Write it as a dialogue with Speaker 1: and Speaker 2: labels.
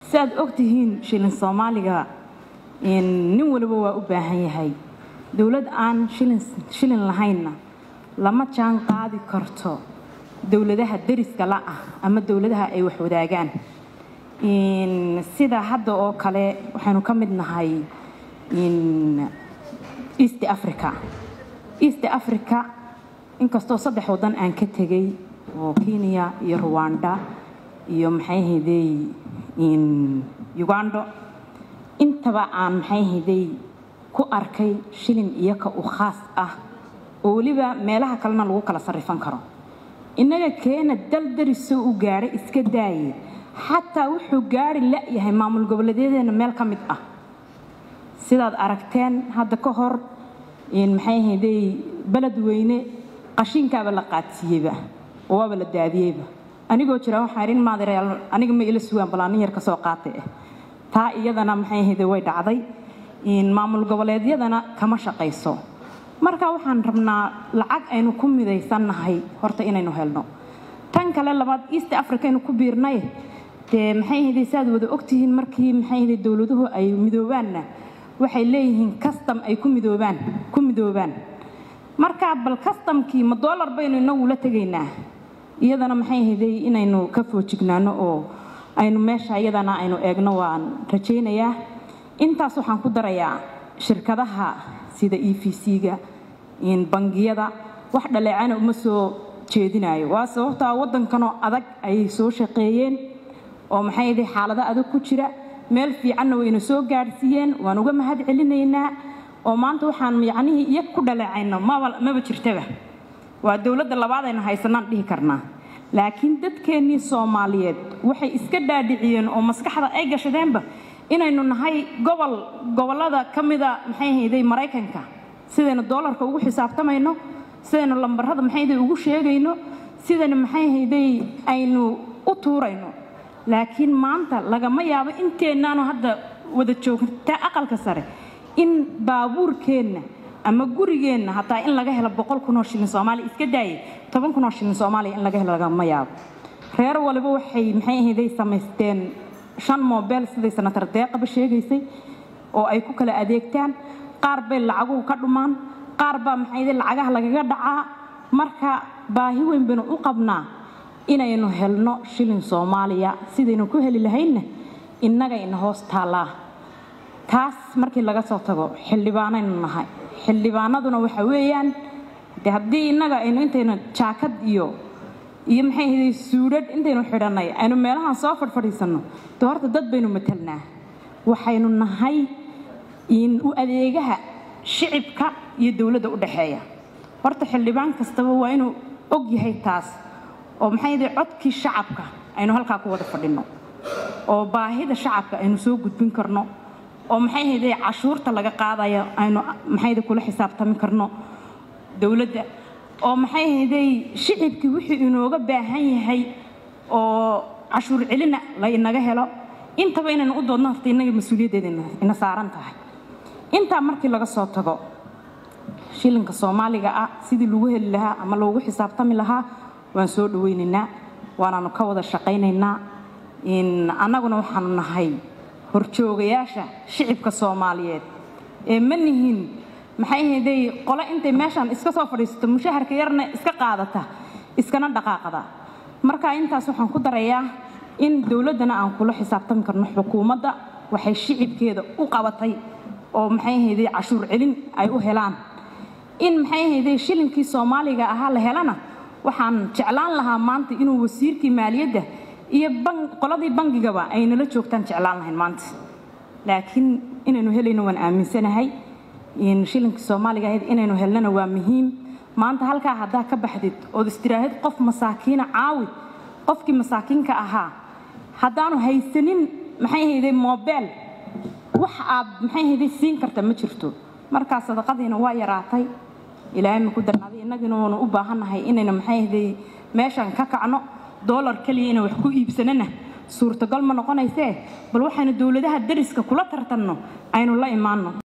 Speaker 1: si aad ogtihiin shilin soomaaliga nin waliba waa u baahan yahay dowlad aan shilin lahaynna lama jaan qaadi karto dowladaha deriska la ah ama dowladaha ay wax wadaagaan sida hadda oo kale waxaynu ka mid nahay east africa east africa inkastoo saddex waddan aan ka tegay oo kenya iyo ruwanda iyo maxay haydey ugando intaba aan maxay haydey ku arkay shilin iyoka u khaas ah oo weliba meelaha kalena lagu kala sarrifan karo innaga keena dal darisoo u gaadhay iska daaye xataa wuxuu gaari la-yahay maamul goboleedyadeena meel ka mid ah sidaad aragteen hadda ka hor maxay haydey beled weyne qashiinkaaba la qaadsiiyeyba oo waaba la daadiyeyba anigoo jira waxaa idhin maadirayaal aniga ma ila sugaan balaanin yar ka soo qaatay ah taa iyadana maxay hayde way dhacday maamul goboleedyadana kama shaqayso marka waxaan rabnaa lacag aynu ku midaysannahay horta inaynu helno tan kale labaad east africa aynu ku biirnay dee maxay hayde saaad wada ogtihiin markii maxay hayde dowladuhu ay midoobaanna waxay leeyihiin custom ay ku midoobaan ku midoobaan marka bal customkii ma dollar baynu inagu la tegaynaa iyadana maxay hayday inaynu ka foojignaano oo aynu meesha iyadana aynu eegno waan rajaynayaa intaas waxaan ku darayaa shirkadaha sida e v c-ga bangiyada wax dhaleecana uma soo jeedinayo waa sababtaa waddankanoo adag ayay soo shaqeeyeen oo maxay hayday xaalado adag ku jira meel fiicanna wayna soo gaadhsiiyeen waan uga mahad celinaynaa oo maanta waxaan yacnihii iyo ku dhaleecayno maba maba jirtaba waa dowladda labaad aynu haysanaan dhihi karnaa laakiin dadkeennii soomaaliyeed waxay iska dhaadhiciyeen oo maskaxda ay gashadeenba inaynu nahay gobol gobollada ka mida maxay hayday maraykanka sidaynu doolarka ugu xisaabtamayno sidaynu lambarrada maxay hayday ugu sheegayno sidaynu maxay hayday aynu u tuurayno laakiin maanta lagama yaabo inteennaanu hadda wada joogtaa aqalka sare in baabuurkeenna ama gurigeenna hataa in laga helo boqol kunoo shilin soomaaliya iska daaye toban kunoo shilin soomaaliya in laga helo lagama yaabo reer waliba waxay maxay ahayday samaysteen shan mobel siday sanatar deeqaba sheegaysay oo ay ku kala adeegtaan qaar bay lacaguhu ka dhumaan qaar baa maxayday lacagaha lagaga dhacaa marka baahi weyn baynu u qabnaa inaynu helno shilin soomaaliya sidaynu ku heli lahaynna innaga ina hoos taallaa taas markii laga soo tago xildhibaanaynu nahay xildhibaanaduna waxa weeyaan de haddii innaga aynu intaynu jaakad iyo iyo maxay ahayday suudhadh intaynu xidhannay aynu meelahan soo fadhfadhiisanno de horta dad baynu matelnaa waxaynu nahay u adeegaha shicibka iyo dowladda u dhexeeya horta xildhibaan kastaba waa inuu og yahay taas oo maxay ahayday codkii shacabka aynu halkaa ku wada fadhinno oo baahida shacabka aynu soo gudbin karno oo maxay hayday cashuurta laga qaadayo aynu maxayda kula xisaabtami karno dowladda oo maxay hayday shicibkii wixii inooga baahan yahay oo cashuur celina la inaga helo intaba inaynu u doodno horta innaga mas-uuliyaddeeda ina saaran tahay intaa markii laga soo tago shilinka soomaaliga ah sidii lagu heli lahaa ama loogu xisaabtami lahaa waan soo dhawaynaynaa waanaanu ka wada shaqaynaynaa annaguna waxaanu nahay horjoogayaasha shicibka soomaaliyeed ee ma nihin maxay hayday qole intay meeshaan iska soo fadhiisato mushaharka yarna iska qaadata iskana dhaqaaqda marka intaas waxaan ku darayaa in dowladdana aan kula xisaabtami karno xukuumadda waxay shicibkeeda u qabatay oo maxay hayday cashuur celin ay u helaan in maxay hayday shilinkii soomaaliga ahaa la helana waxaan jeclaan lahaa maanta inuu wasiirkii maaliyadda iyo qoladii bangigaba ay nala joogtaan jeclaan lahayn maanta laakiin inaynu helayno waan aaminsanahay shilinkii soomaaliga ahayd inaynu helnana waa muhiim maanta halkaa haddaa ka baxdid ood istiraahid qof masaakiina caawi qofkii masaakiinka ahaa haddaanu haysanin maxay hayday mobel wax aad maxay hayday siin karta ma jirto markaa sadaqadiina waa yaraatay ilaahay ma ku darnaaday innagiina waanu u baahannahay inayna maxay hayday meeshan ka kacno doolar keliya inaan wax ku iibsanana suurtagal ma noqonaysee bal waxaynu dowladaha dariska kula tartanno aynu la imaanno